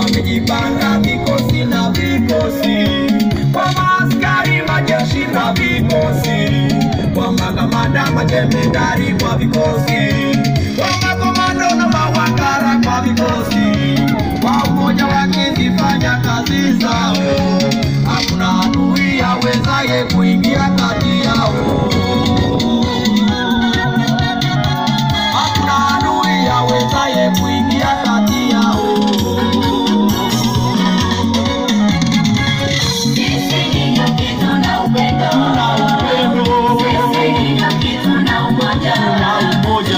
wamejipanga vikosi na vikosi, kwa maaskari, majeshi na vikosi, kwa makamanda, majemedari kwa vikosi, kwa makomando na mawakala kwa vikosi, kwa umoja wakizifanya kazi zao, hakuna adui awezaye kuingia kati yao. Hakuna adui awezaye kuingia kati yao. Sisi ni kitu na upendo. Na upendo Sisi ni kitu na umoja. na umoja,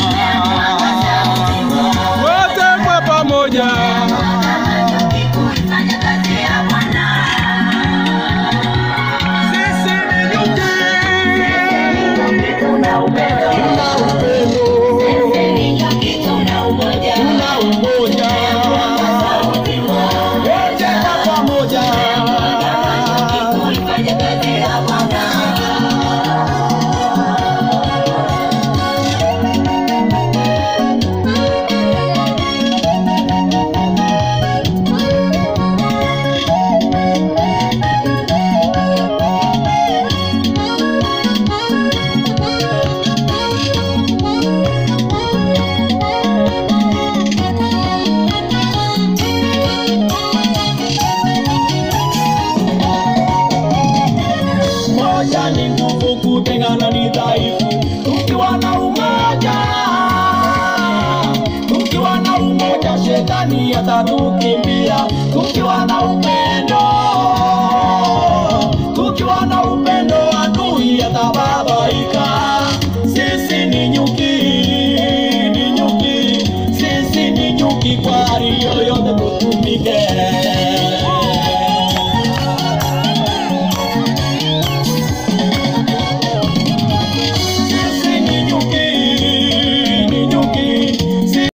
wote kwa pamoja. Kuifanya kazi ya Bwana. Sisi ni nyuki Kitu na upendo. na upendo Sisi ni kitu na umoja. na umoja, wote kwa pamoja. Kuifanya kazi ya Bwana. Moja ni nguvu, kutengana ni dhaifu. Tukiwa na umoja, tukiwa na umoja, shetani atatukimbia. Tukiwa na upendo